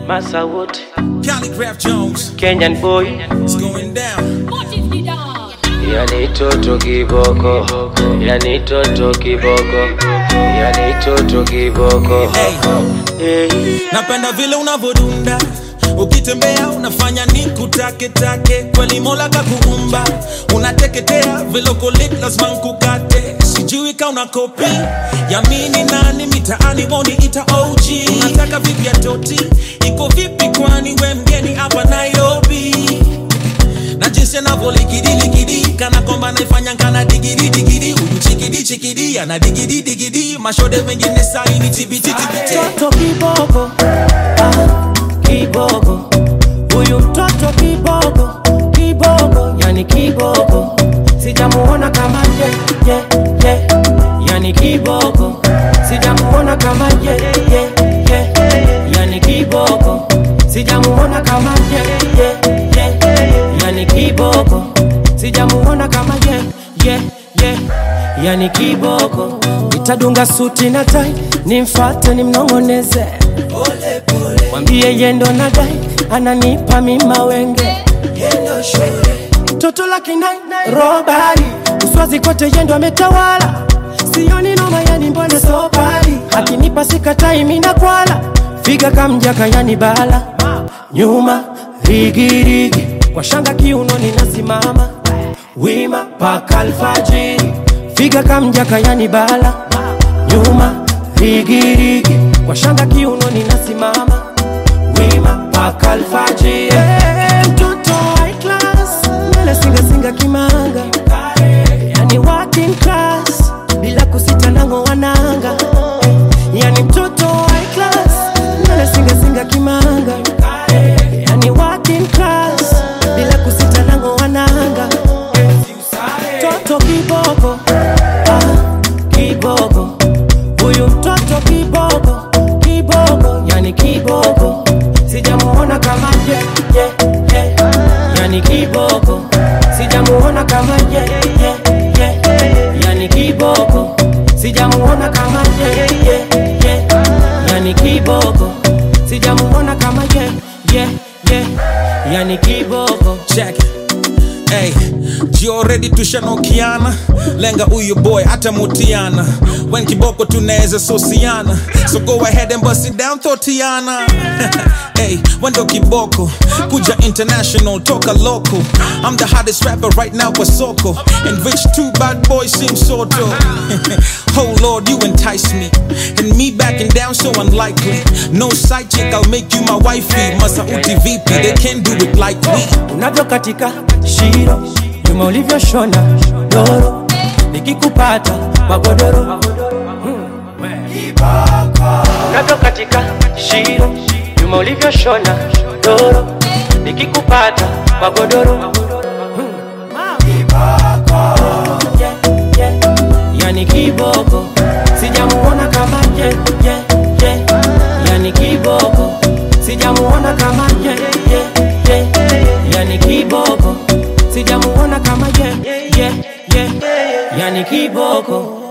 Massa Wood, Calligraph Jones, Kenyan boy, it's going down. yani toto kiboko, yani toto kiboko, yani toto kiboko. Hey, Hey. napenda vile unavodunda ukitembea unafanya nikutake take kweli mola kakuumba unateketea velokolit lazima nkukate sijui ka una kopi yamini nani mitaani woni ita og unataka vipi ya toti iko vipi kwani we mgeni hapa nairobi na jinsi anavyolikidiliki kana kwamba naifanya kana digidi digidi huyu chikidi chikidi ana digidi digidi mashode mengine saini tibititibite mtoto kiboko ah, kiboko huyu mtoto kiboko kiboko yani kiboko sijamuona kama ye, ye, ye. yani kiboko sijamuona kama ye, ye, ye. yani kiboko sijamuona kama ye, ye, ye. yani kiboko sijamuona kama ye, ye, ye. yani kiboko nitadunga suti na tai nimfate nimnong'oneze mwambie yendo na dai ananipa mima wenge toto la kinai robari uswazi kote yendo ametawala sioni noma yani mbona sobari akinipa sikatai mina kwala figa kamjaka yani bala nyuma rigirigi kwa shanga kiunoni nasimama wima paka alfajiri figa kamjaka yani bala nyuma rigirigi kwa shanga kiunoni nasimama wima paka alfajiri hey, mtoto high class mbele singasinga kimanga yani working class bila kusita nango wananga yani mtoto high class mbele singasinga kimanga yani working class bila kusita nango wananga mtoto kiboko ah, kiboko huyu mtoto kiboko kiboko yani kiboko sijamuona kama ye, ye, ye. yani kiboko sijamuona kama ye, ye, ye. yani kiboko sijamuona kama ye, ye, ye. yani kiboko sijamuona kama ye, ye, ye. yani kiboko check it. Hey, jioredi tushanokiana lenga huyu boy atamutiana wen kiboko tunaweza sosiana so go ahead and bust it down thotiana hey, wendo kiboko kuja international toka local i'm the hottest rapper right now kwa soko and which two bad boys seem soto oh lord you entice me and me backing down so unlikely no side chick i'll make you my wifey masauti vipi they can't do it like me unavyokatika shiro nyuma ulivyoshona doro nikikupata magodoro unavyokatika shiro nyuma ulivyoshona doro nikikupata magodoro Yeah, yeah. yani kiboko sijamuona kama ye, ye, ye. yani kiboko sijamuona kama ye, ye, ye. yani kiboko sijamuona kama ye, ye, ye. yani kiboko